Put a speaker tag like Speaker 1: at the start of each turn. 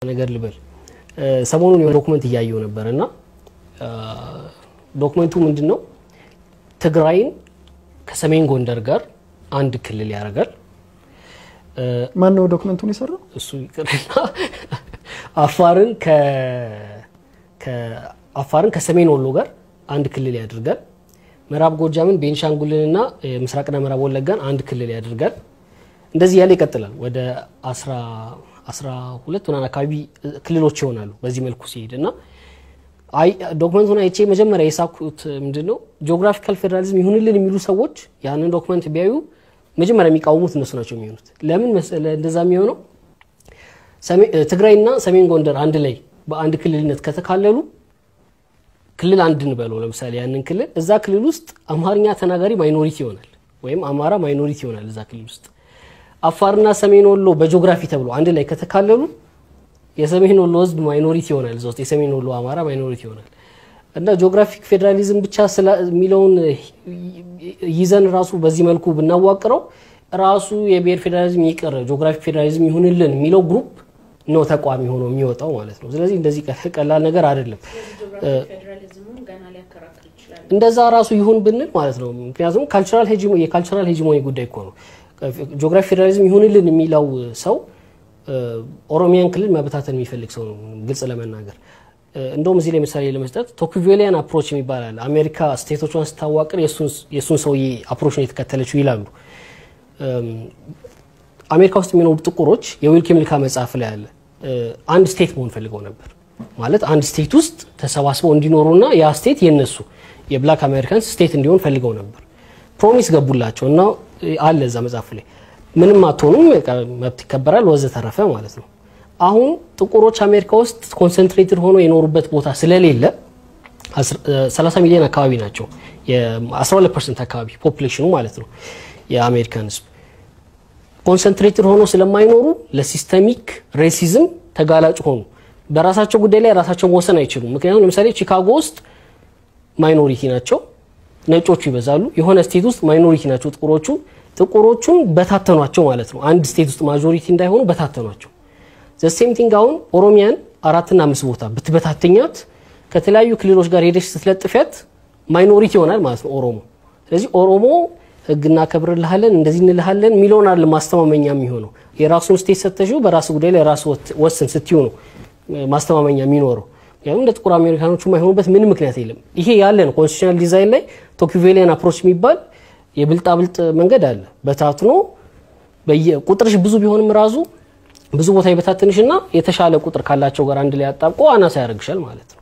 Speaker 1: ነገር ልበል ሰሞኑን የሆነ ዶክመንት እያየው ነበር እና ዶክመንቱ ምንድን ነው ትግራይን ከሰሜን ጎንደር ጋር አንድ ክልል ያደርጋል።
Speaker 2: ማን ነው ዶክመንቱን የሰራው?
Speaker 1: እሱ ይቅርና አፋርን አፋርን ከሰሜን ወሎ ጋር አንድ ክልል ያደርጋል። ምዕራብ ጎጃምን ቤንሻንጉልንና ምስራቅና ምዕራብ ወለጋን አንድ ክልል ያደርጋል። እንደዚህ ያለ ይቀጥላል። ወደ አስራ ሁለት ምናምን አካባቢ ክልሎች ይሆናሉ በዚህ መልኩ ሲሄድ እና ዶክመንቱን አይቼ መጀመሪያ የሳኩት ምንድን ነው ጂኦግራፊካል ፌዴራሊዝም ይሁንልን የሚሉ ሰዎች ያንን ዶክመንት ቢያዩ መጀመሪያ የሚቃወሙት እነሱ ናቸው የሚሆኑት። ለምን መሰለ እንደዛ የሚሆነው ትግራይና ሰሜን ጎንደር አንድ ላይ በአንድ ክልልነት ከተካለሉ ክልል አንድ እንበለው ለምሳሌ ያንን ክልል እዛ ክልል ውስጥ አማርኛ ተናጋሪ ማይኖሪቲ ይሆናል፣ ወይም አማራ ማይኖሪቲ ይሆናል እዛ ክልል ውስጥ። አፋርና ሰሜን ወሎ በጂኦግራፊ ተብሎ አንድ ላይ ከተካለሉ የሰሜን ወሎ ህዝብ ማይኖሪቲ ይሆናል እዛ ውስጥ የሰሜን ወሎ አማራ ማይኖሪቲ ይሆናል። እና ጂኦግራፊክ ፌዴራሊዝም ብቻ የሚለውን ይዘን ራሱ በዚህ መልኩ ብናዋቅረው ራሱ የብሔር ፌዴራሊዝም ይቅር ጂኦግራፊክ ፌዴራሊዝም ይሁንልን የሚለው ግሩፕ ነው ተቋሚ ሆኖ የሚወጣው ማለት ነው። ስለዚህ እንደዚህ ቀላል ነገር አይደለም። እንደዛ ራሱ ይሁን ብንል ማለት ነው። ምክንያቱም ካልቸራል የካልቸራል ሄጂሞኒ ጉዳይ እኮ ነው። ጂኦግራፊክ ፌዴራሊዝም ይሁንልን የሚለው ሰው ኦሮሚያን ክልል መበታተን የሚፈልግ ሰው ነው፣ ግልጽ ለመናገር እንደውም እዚህ ላይ ምሳሌ ለመስጠት ቶክቬሊያን አፕሮች የሚባል አለ። አሜሪካ ስቴቶቿን ስታዋቅር የእሱን ሰውዬ አፕሮች ነው የተከተለችው ይላሉ። አሜሪካ ውስጥ የሚኖሩ ጥቁሮች የዊል ኬሚልካ መጽሐፍ ላይ አለ። አንድ ስቴት መሆን ፈልገው ነበር ማለት አንድ ስቴት ውስጥ ተሰባስበው እንዲኖሩና ያ ስቴት የነሱ የብላክ አሜሪካንስ ስቴት እንዲሆን ፈልገው ነበር። ፕሮሚስ ገቡላቸው እና አለ እዛ መጽሐፍ ላይ ምንም አትሆኑም፣ መብት ይከበራል ወዘተረፈ ማለት ነው። አሁን ጥቁሮች አሜሪካ ውስጥ ኮንሰንትሬትድ ሆኖ የኖሩበት ቦታ ስለሌለ 30 ሚሊዮን አካባቢ ናቸው። የ12 ፐርሰንት አካባቢ ፖፑሌሽኑ ማለት ነው የአሜሪካን ህዝብ ኮንሰንትሬትድ ሆኖ ስለማይኖሩ ለሲስተሚክ ሬሲዝም ተጋላጭ ሆኑ። በራሳቸው ጉዳይ ላይ ራሳቸው መወሰን አይችሉም። ምክንያቱም ለምሳሌ ቺካጎ ውስጥ ማይኖሪቲ ናቸው፣ ነጮቹ ይበዛሉ። የሆነ ስቴት ውስጥ ማይኖሪቲ ናቸው ጥቁሮቹ። ጥቁሮቹን በታተኗቸው ማለት ነው። አንድ ስቴት ውስጥ ማጆሪቲ እንዳይሆኑ በታተኗቸው። ዘሴም ቲንግ አሁን ኦሮሚያን አራትና አምስት ቦታ ብትበታተኛት ከተለያዩ ክልሎች ጋር ሄደች ስትለጥፊያት ማይኖሪቲ ይሆናል ማለት ነው ኦሮሞ። ስለዚህ ኦሮሞ ህግ እናከብርልሃለን እንደዚህ እንልሃለን የሚለውን አለ ማስተማመኛ የሚሆነው የራሱን ስቴት ሰተሽው በራሱ ጉዳይ ላይ ራሱ ወስን ስትዩ ነው ማስተማመኛ የሚኖረው። ምክንያቱም እንደ ጥቁር አሜሪካኖቹ የማይሆኑበት ምንም ምክንያት የለም። ይሄ ያለ ነው። ኮንስቲቱሽናል ዲዛይን ላይ ቶኪቬሊያን አፕሮች የሚባል የብልጣብልጥ መንገድ አለ። በታትኖ ቁጥርሽ ብዙ ቢሆንም ራሱ ብዙ ቦታ ይበታትንሽና የተሻለ ቁጥር ካላቸው ጋር አንድ ላይ አጣብቆ አናሳ ያደርግሻል ማለት ነው።